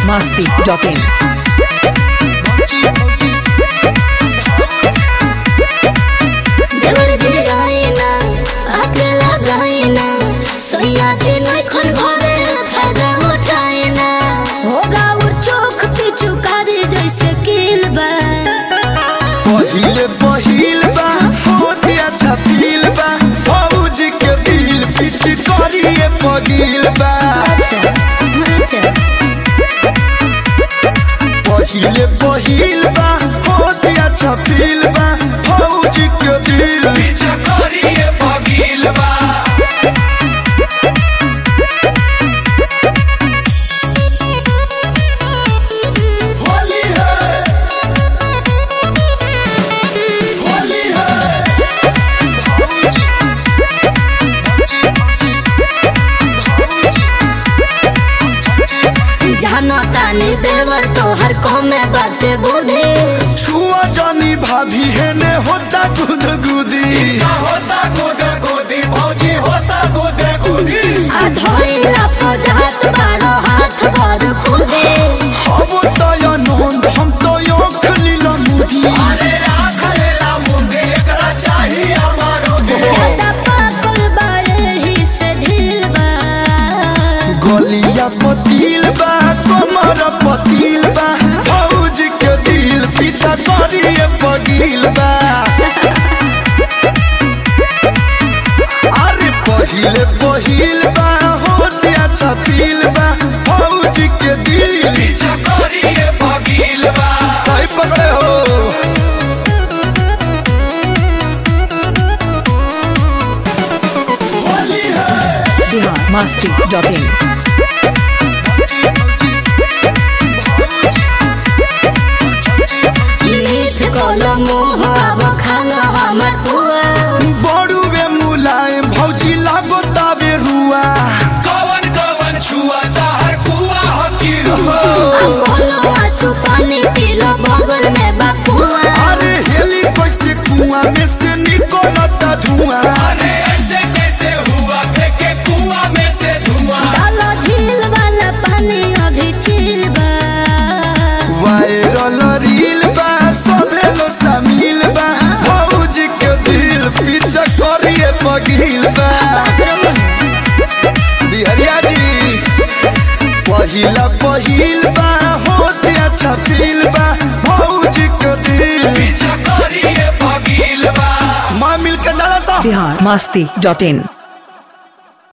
masti.in. देवर दिल गाइना अकेला गाइना सोया से नहीं खन भरे फायदा उठाइना होगा वो चोख पे चुकारी जैसे किल बा पहिले पहिल बा होती अच्छा फील बा फौज के दिल पिछ करिए पगिल बा अच्छा अच्छा पहिले पहिल बा होती अच्छा फील बा फौज के दिल पिछ करिए पगिल बा होली है होली है जानो तानी देवर तोहर कमे बाते बुद्धि छुआ जानी भाभी है ने होता गुद गुदी होता गुद गुदी भौजी होता गुद गुदी आ धोइला पजात बारो हाथ भर कुदे हम तो या नंद हम तो यो खलीला मुदी अरे राखलेला मुंडे एकरा चाहिए हमारो ज्यादा पागल बारे ही से ढील बा गलिया पतील बा कमर पतील बा फौज के दिल पीछा करिए पगील बा अरे पहिले पहिल बा होते अच्छा फील बा फौज के दिल पीछा करिए पगील बा सही पते हो होली है Bihar masti.in. मीठ कोलो मुँह अब खाना हमर पुआ बड़ुए मुलायम भौजी लागो ताबे रुआ कवन कवन छुआ ताहर कुआ हकी रुआ कोलो आंसू पानी पीलो बगल में बकुआ अरे हेली कैसे कुआ में से निकलता धुआं अरे ऐसे कैसे हुआ फेंके कुआ में से धुआं डालो झील वाला पानी अभी चिल बा वायरल रील बा सबे लो शामिल बा भौज के दिल पीछा करिए पगील बा बिहरिया जी पहिला पहिल बा होते अच्छा फील बा भौज के दिल पीछा करिए पगील बा मां मिलकर डाला सा Bihar masti.in.